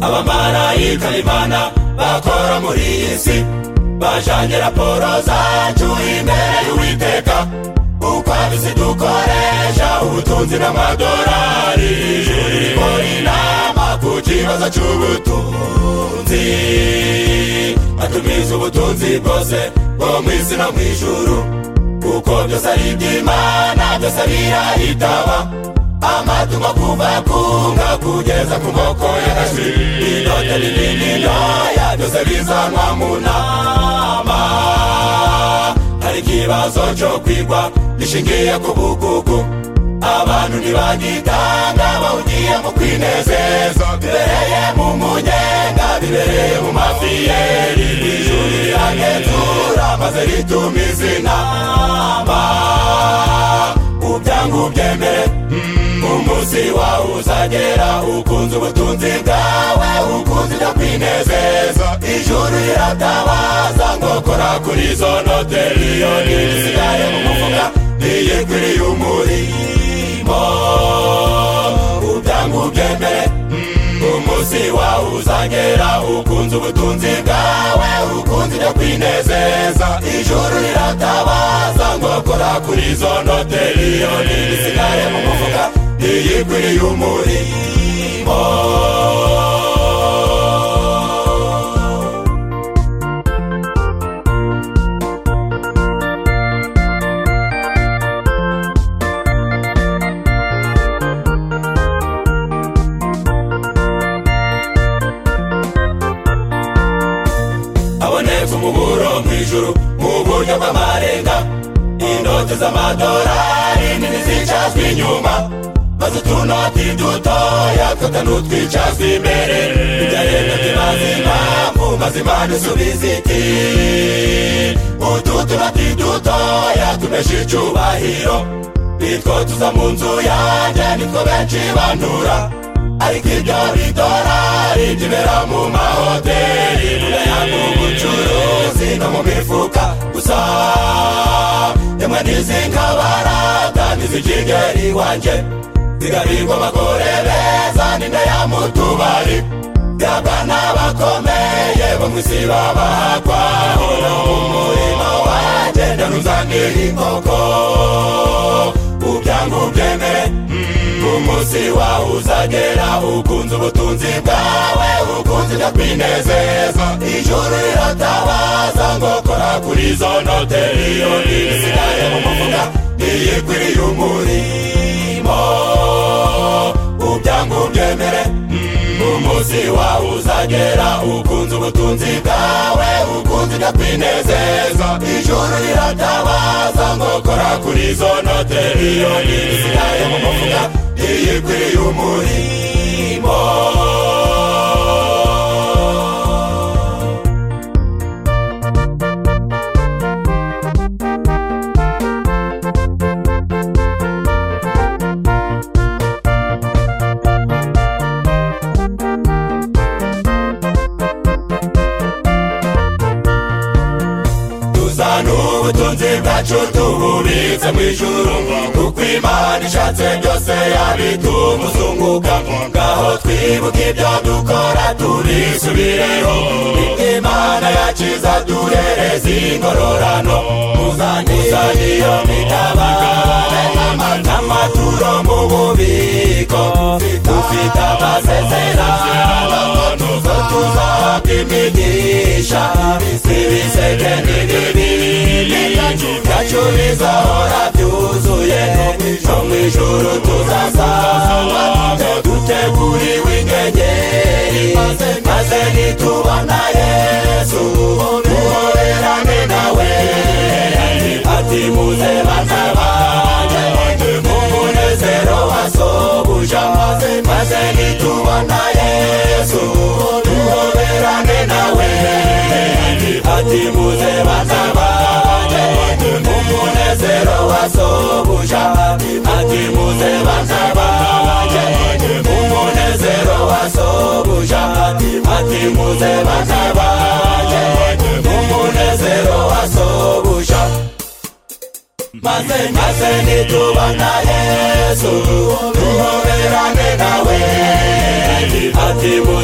abamarayika b'imana bakora muri iyi si bajyanye raporo zacu imbere y'uwiteka uko abizi dukoresha ubutunzi n'amadorari ijuru rikora inama ku kibazo cy'ubutunzi batumiza ubutunzi bwose bwo mu isi no mu ijuru kuko byose ari iby'imana byose birahitaba amatungo kuva ku nka kugeza ku moko y'agashwi inote nini n'intoya byose bizanwa mu nama hari ikibazo cyo kwigwa gishingiye ku bugugu abantu ntibagitanga bawugiye mu kwinezeza bibereye mu munyenga bibereye mu mafiyeri ijuru riragenzura maze rituma izi nama ubyangu byemere umunsi wawe uzagera ukunze ubutunzi bwawe ukunze ibyo kwinezeza ijuru riratabaza ngo kora kuri izo note miliyoni zisigaye mu mufuka ntiyikwiriye umurimo ubyangu byemere umunsi wawe uzagera ukunze ubutunzi bwawe ukunze ibyo kwinezeza ijuru riratabaza ngo kora kuri izo note miliyoni zisigaye mu mufuka ntiyikwiriye umurimo habonetse umuburo mu ijuru mu buryo bw'amarenga inote z'amadorari nini zicazwa inyuma maze utunoti dutoya twata n'utwicazwa imbere ibya leta tubaza impamvu maze imana isubiza iti utu tunoti dutoya tumesha icyubahiro nitwo tuza mu nzu yanjye nitwo benshi bandura ariko ibyo bidorari byibera mu mahoteli mugaya mu bucuruzi no mu mifuka gusa rimwe n'izinkabaraga n'izikigeri wanjye zigarirwa abagore beza n'inda ya mutubari byabwa n'abakomeye bo mu isi babahakwaho no mu murima wanjye ndanuzanira inkoko ubyangu byemere umunsi wawe uzagera ukunze ubutunzi bwawe ukunze ibyo kwinezeza ijuru riratabaza ngo kora kuri izo note miliyoni zisigaye mu mufuka ntiyikwiriye umurimo ubyangu byemere umunsi wawe uzagera ukunze ubutunzi bwawe ukunze ibyo kwinezeza ijuru riratabaza ngo kora kuri izo note miliyoni zisigaye mu mufuka ntiyikwiriye umurimo tuzana ubutunzi bwacu tububitse mu ijuru kuko imana ishatse byose yabitumuzunguka ngaho twibuka ibyo dukora tubisubireho ibyo imana yakiza duhereza ingororano muzanye iyo mitababe n'amaturo mu bubiko dufite amasezerano tuzo tuzahabwa imigisha ibiseke n'ibibindi byacu bizahora byuzuye no mu ijuru tuzasanga duteguriwe ingegeri maze nitubona yesu duhorerane nawe ati muze batabane umunezero wasobuja maze nitubona yesu duhoberane nawe ati muze batabane umunezero wasobuja ati muze batabane umunezero wasobuja ati muze batabane umunezero wasobuja maze maze nitubona yesu duhoberane nawe ati muze